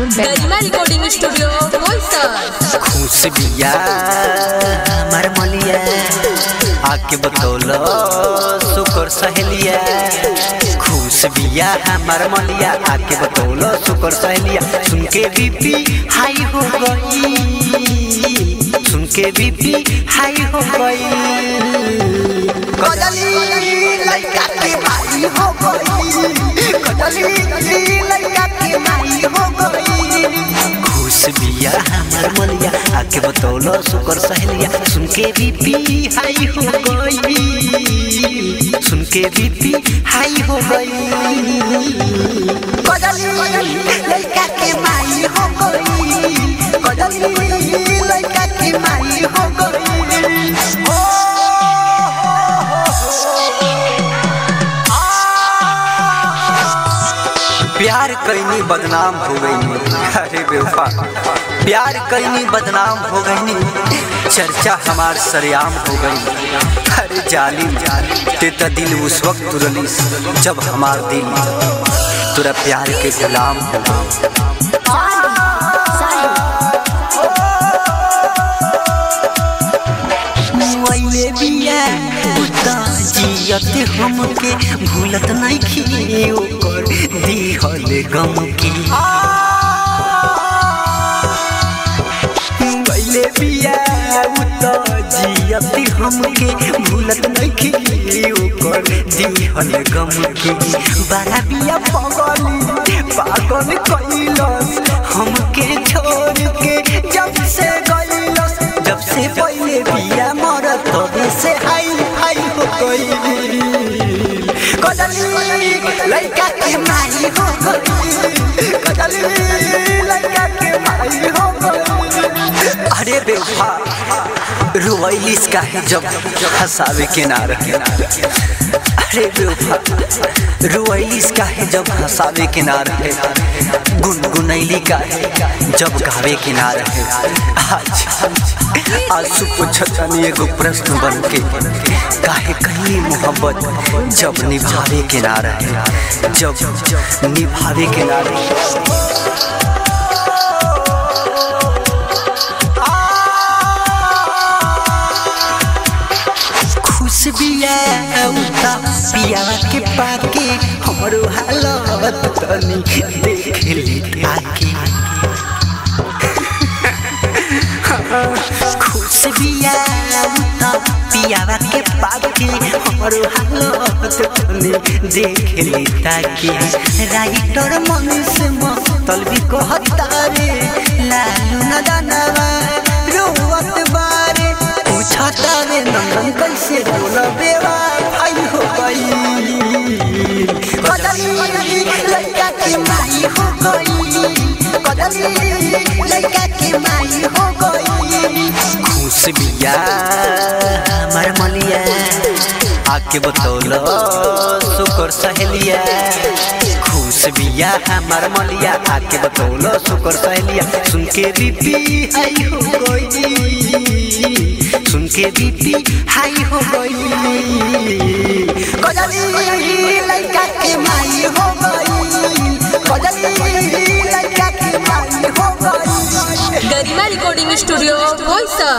गरिमा recording studio Boisar खुश बिया हमार मलिया आके बतौलो सुकर सहेलिया खुश बिया हमार मलिया आके बतौलो सुकर सहेलिया सुन के बीपी हाई हो गई सुन के बीपी हाई हो गई कदली लड़का के माई हो गई कदली लड़का के माई हो गई खुश बिया हमार मलिया आके बतौलो सुकर सहेलिया सुन के बीपी हाई हो गई सुन के बीपी हाई हो गई कदली लड़का के माई हो गई कदली लड़का के माई हो गई हो प्यार कैनी बदनाम हो गई अरे बेवफा प्यार कैनी बदनाम हो गई चर्चा हमार सरेआम हो गई अरे जालिम ते त दिल उस वक्त तुरलिस जब हमार दिल तुरा प्यार के गुलाम हो गई मोइले बिया उता जियते हमके भूलत नहीं खी ओकर दिहल गम की मोइले बिया उता जियते हमके भूलत नहीं खी ओकर दिहल गम की बड़ा बिया पगली पागल कइलस हमके छोड़ के जब से गइलस जब से पहले बिया मरत तबे से हाई हाई हो गई कदली लड़का के माई हो गई कदली लड़का के माई हो गई अरे बेवफा रुवैलिस का है जब हंसावे के ना रहे अरे बेवफा रुवैलिस का है जब हंसावे के ना रहे गुनगुनैली का है जब गावे के ना रहे आज आज पूछतनी एगो प्रश्न बन के काहे कहीं मोहब्बत जब निभावे के ना रहे जब निभावे के ना रहे खुश बिया उता पिया के पाके हमरो हालत तनी देख ली आके खुश बिया उता पिया के पाके हमरो हालत तनी देख ली ताके राइटर मन से मतल भी कहता रे लालू न दानवा रोवत बारे पूछता रे नंदन कैसे बोला बेवा भाई हो गई कदली लड़का के माई हो गई कदली लड़का के माई हो गई खुश बिया हमार मलिया आके बतौलो सुकर सहेलिया खुश बिया हमार मलिया आके बतौलो सुकर सहेलिया सुन के बीपी हाई हो गई सुन के बीपी हाई हो गई कदली लड़का के माई हो गई कदली लड़का के माई हो गई गरिमा रिकॉर्डिंग स्टूडियो बोईसर